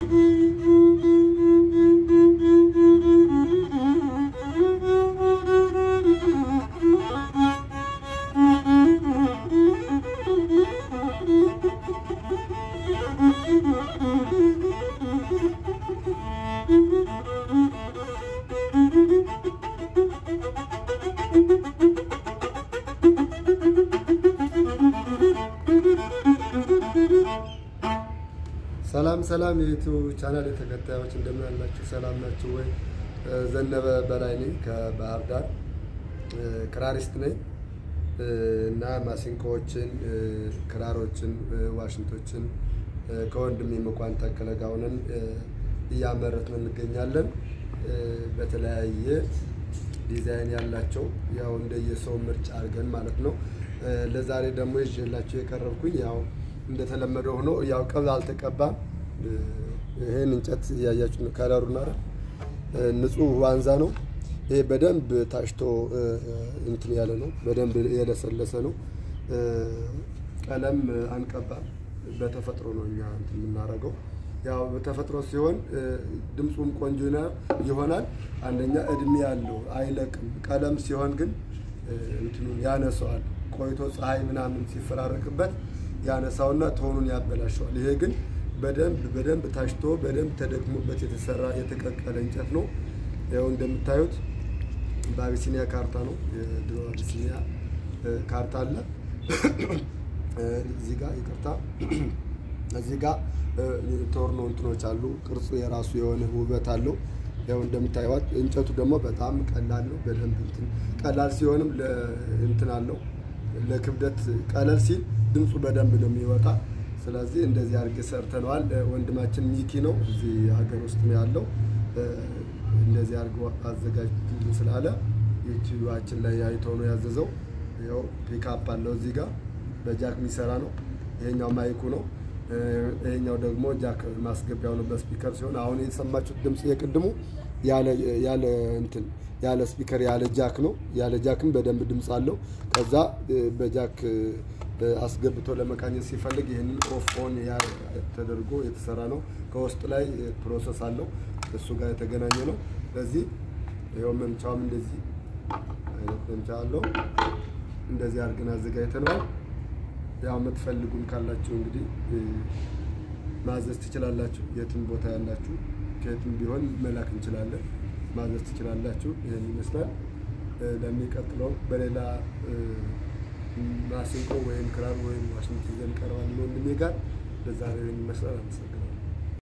ሰላም ሰላም የዩቲዩብ ቻናል የተከታዮች እንደምን አላችሁ? ሰላም ናችሁ ወይ? ዘነበ በላይ ነኝ ከባህር ዳር ክራሪስት ነኝ እና ማሲንቆዎችን፣ ክራሮችን፣ ዋሽንቶችን ከወንድሜ መኳን ታከለ ጋር ሆነን እያመረትን እንገኛለን። በተለያየ ዲዛይን ያላቸው ያው እንደየሰው ምርጫ አድርገን ማለት ነው። ለዛሬ ደግሞ ይዤላችሁ የቀረብኩኝ ያው እንደተለመደው ሆኖ ያው ቀብ አልተቀባም። ይሄን እንጨት እያያችሁ ነው። ከለሩና ንጹህ ዋንዛ ነው። ይሄ በደንብ ታሽቶ እንትን ያለ ነው። በደንብ የለሰለሰ ነው። ቀለም አንቀባም። በተፈጥሮ ነው እኛ እንትን የምናደርገው። ያው በተፈጥሮ ሲሆን ድምፁም ቆንጆ ይሆናል። አንደኛ እድሜ ያለው አይለቅም። ቀለም ሲሆን ግን እንትኑን ያነሰዋል። ቆይቶ ፀሐይ ምናምን ሲፈራረቅበት ያነሳውና ቶኑን ያበላሸዋል። ይሄ ግን በደንብ በደንብ ታሽቶ በደንብ ተደክሞበት የተሰራ የተቀቀለ እንጨት ነው። ያው እንደምታዩት በአቢሲኒያ ካርታ ነው። የድሮ አቢሲኒያ ካርታ አለ እዚህ ጋር ይቅርታ፣ እዚህ ጋር ቶርኖ እንትኖች አሉ። ቅርጹ የራሱ የሆነ ውበት አለው። ያው እንደምታዩት እንጨቱ ደግሞ በጣም ቀላል ነው። በደንብ እንትን ቀላል ሲሆንም እንትን አለው ለክብደት ቀለል ሲል ድምፁ በደንብ ነው የሚወጣ። ስለዚህ እንደዚህ አድርጌ ሰርተነዋል። ወንድማችን ሚኪ ነው እዚህ ሀገር ውስጥ ነው ያለው። እንደዚህ አድርጎ አዘጋጅልን ስላለ ዩቲዩባችን ላይ አይቶ ነው ያዘዘው። ያው ፒክአፕ አለው እዚህ ጋር በጃክ የሚሰራ ነው። ይሄኛው ማይኩ ነው። ይሄኛው ደግሞ ጃክ ማስገቢያው ነው በስፒከር ሲሆን አሁን የተሰማችሁት ድምፅ የቅድሙ ያለ እንትን ያለ ስፒከር ያለ ጃክ ነው። ያለ ጃክም በደንብ ድምፅ አለው። ከዛ በጃክ አስገብቶ ለመቃኘት ሲፈልግ ይህንን ኦፍ ኦን ተደርጎ የተሰራ ነው። ከውስጥ ላይ ፕሮሰስ አለው እሱ ጋር የተገናኘ ነው። ስለዚህ ይኸው መምቻውም እንደዚህ አይነት መምቻ አለው። እንደዚህ አድርገን አዘጋጅተነዋል። ያው የምትፈልጉም ካላችሁ እንግዲህ ማዘዝ ትችላላችሁ። የትም ቦታ ያላችሁ ከየትም ቢሆን መላክ እንችላለን። ማዘዝ ትችላላችሁ። ይህን ይመስላል። ለሚቀጥለው በሌላ ማሲንቆ ወይም ክራር ወይም ዋሽንት ይዘን ቀርባለን ወንድሜ ጋር። ለዛሬው ይህን ይመስላል። አመሰግናለሁ።